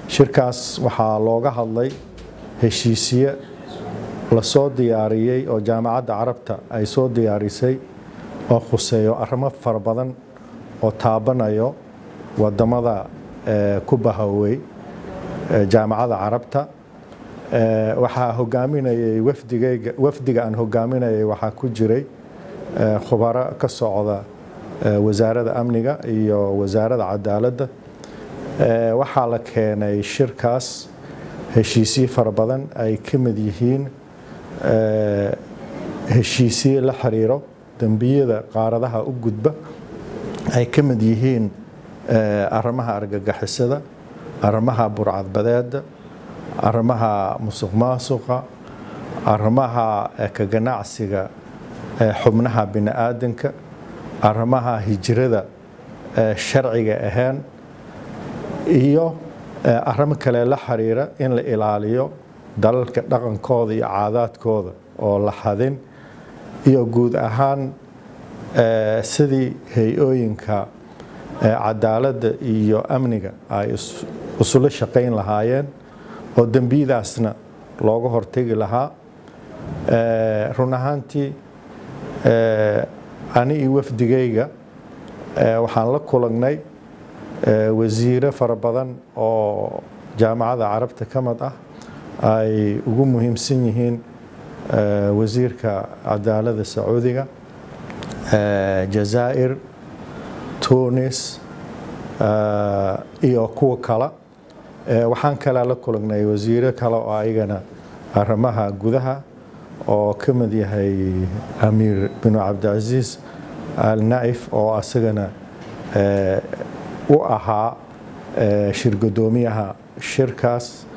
shirkaas waxaa looga hadlay heshiisiye lasoo diyaariyey oo jaamacadda carabta ay soo diyaarisay oo khuseeyo arrimo fara badan oo taabanayo wadamada ku bahowey jaamacadda carabta waxaa hogaaminayay wafdigayga wafdiga aan hogaaminayay waxaa ku jiray khubaro ka socda wasaaradda amniga iyo wasaaradda cadaaladda waxaa la keenay shirkaas heshiisyo fara badan ay ka mid yihiin heshiisye la xiriiro dembiyada qaaradaha u gudba ay ka mid yihiin arrimaha argagixisada arrimaha burcadbadeeda arrimaha musuq maasuqa arrimaha ka ganacsiga xubnaha bini-aadanka arrimaha hijrada sharciga ahaan iyo arrimo kale la xiriira in la ilaaliyo dalalka dhaqankooda iyo caadaadkooda oo la xadin iyo guud ahaan sidii hay-ooyinka cadaaladda iyo amniga ay isula shaqayn lahaayeen oo dembiyadaasna looga hortegi lahaa run ahaantii ani iyo wafdigayga waxaan la kulagnay wasiiro fara badan oo jaamacadda carabta ka mid ah ay ugu muhiimsan yihiin wasiirka cadaaladda sacuudiga jazaa'ir tunis iyo kuwa kale waxaan kale la kulagnay wasiiro kale oo ayagana arrimaha gudaha oo ka mid yahay amiir binu cabdicasiis al naif oo asagana u ahaa shirgudoomiyaha shirkaas